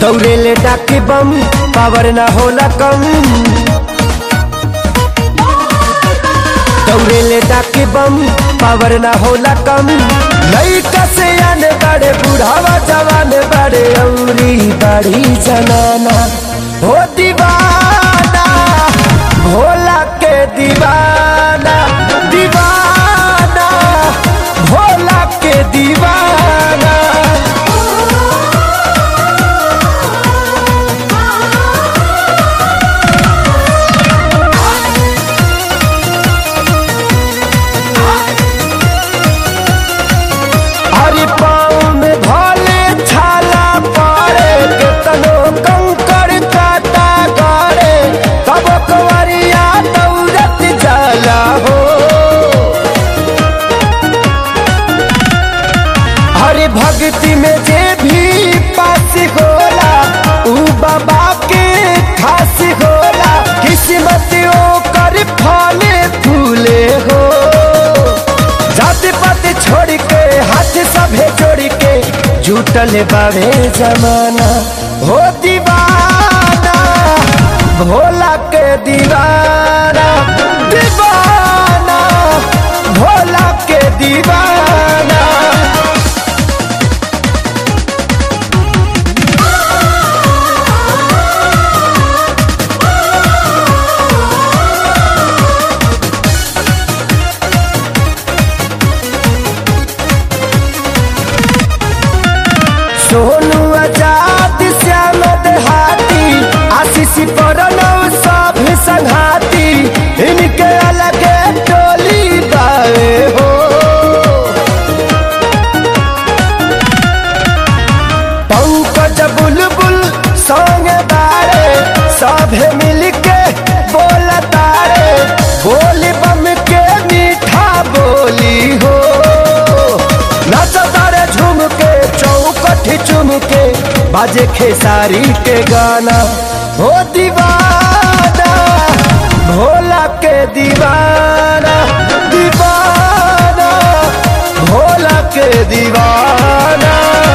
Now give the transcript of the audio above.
दौड़ेले डाके बम पावर ना होला कम दौड़ेले डाके बम पावर ना होला कम लइका से आने बड़े बुढ़ावा जवान बड़े औरी बड़ी जनाना हो दीवाना भोला के दीवाना दीवाना भोला के दीवाना हरि पाँव में भले छाला पड़े केतनो कंकड़ काटा गड़े तब कवरिया दौड़त जाला हो हरि भक्ति में जे भी पास होला ऊ बाबा के खास होला किस्मत ओकर फले फूले हो जाति पाति छोड़ के हाथ सभे जोड़ के जुटल बावे जमाना हो दीवाना भोला के दीवाना दीवाना भोला के दीवाना सोनू आजाद श्याम देहाती आशीष प्रणव सब संघाती इनके अलग टोली बावे हो पंकज बुलबुल संग बारे सभे मिलके बोल तारे बोली बम के मीठा बोली हो नाच तारे झूम के चौकठ चुम के बाजे खेसारी के गाना हो दीवाना भोला के दीवाना दीवाना भोला के दीवाना